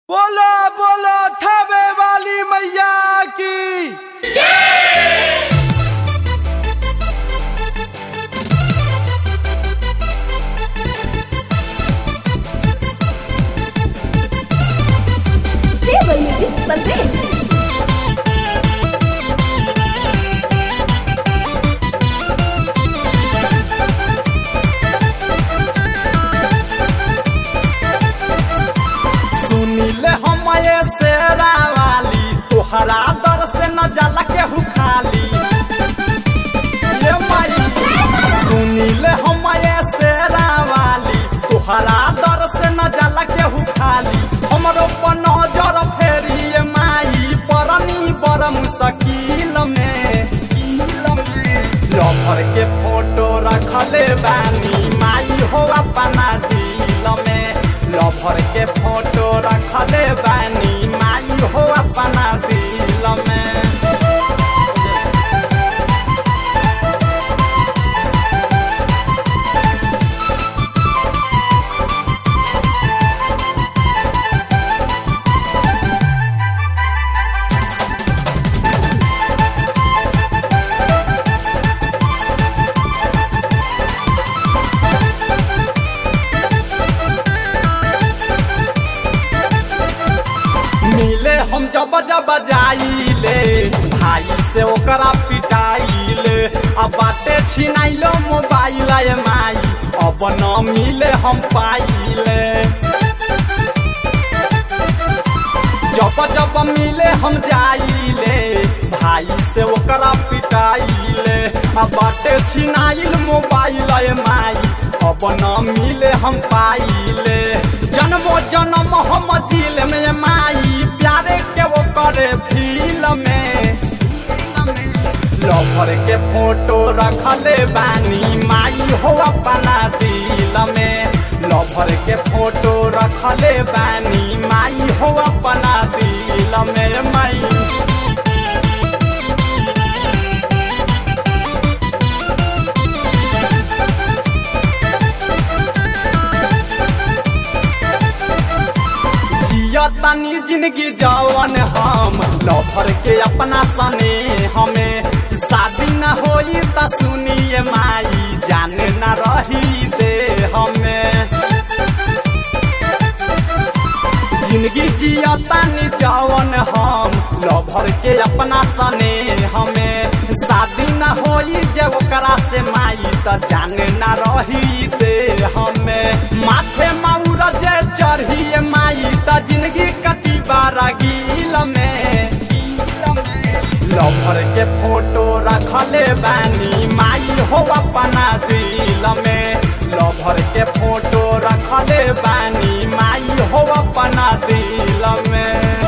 बोलो बोलो थबे वाली मैया की Table Music presents सुनीले हमारे शेरा वाली तोहरा दर से न जाला केहू खाली ये माई सुनीले हमारे शेरा वाली तोहरा दर से न जाला केहू खाली हमरो पर नजर फेरी ये माई परनी बड़ मुश्किल में लफर के फोटो रखले बानी माई हो अपना दिल में लफर के फोटो रखले बानी माई हो अपना दिल में मिले हम जब जब जाइले भाई से ओकरा पिटाइले अब बाटे छिनाइलो मोबाइल ये माई अब न मिले हम पाइले जब जब मिले हम जाइले भाई से ओकरा पिटाइले अब बाटे छिनाइल मोबाइल ये माई अब न मिले हम पाइले जन्मो जन्म हम झील में माई प्यारे के वो करे फील में लवर के फोटो रखले बानी माई हो अपना दिल में लवर के फोटो रखले बानी माई हो अपना दिल में माई जिया तनी जिंदगी जवन हम लफर के अपना सने हमें शादी न होई त सुनिए माई जाने न रही दे हमें जिंदगी जिया तनी जवन हम लभर के अपना सने हमें शादी न होई जब ओकरा से माई त जाने न रही दे हमें माथे मऊर जे चढ़ी माई त जिंदगी कटी बारा गील में लभर के फोटो रखले बानी माई हो अपना दिल में लभर के फोटो रखले बानी माई हो अपना दिल में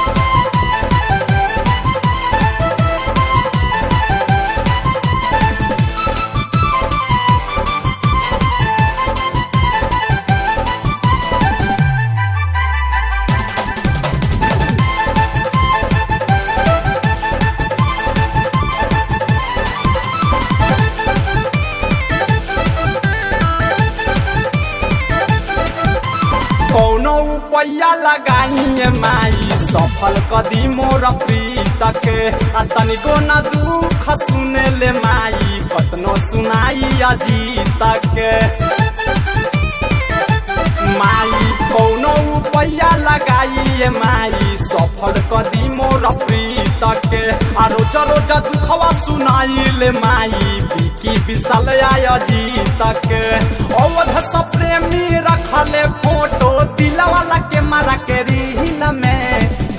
कौनो उपाया लगाइए माई सफल कदी मोर प्रीत के आ तनिको न दुख सुने ले माई कतनो सुनाई अजीत के माई कौनो उपाया लगाइए माई सफल कदी मोर प्रीत के आ रोज रोज दुखवा सुनाई ले माई बिकी विशाल आय अजीत के अवध सब प्रेमी रखले फोटो दिलवाला के मारा के रील में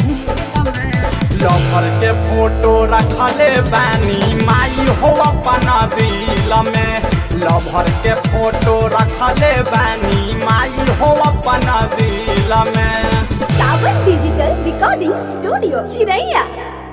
लवर के फोटो रखले बानी माई हो अपना दिल में लवर के फोटो रखले बानी माई हो अपना दिल में Sawan Digital Recording Studio, Chiraiya.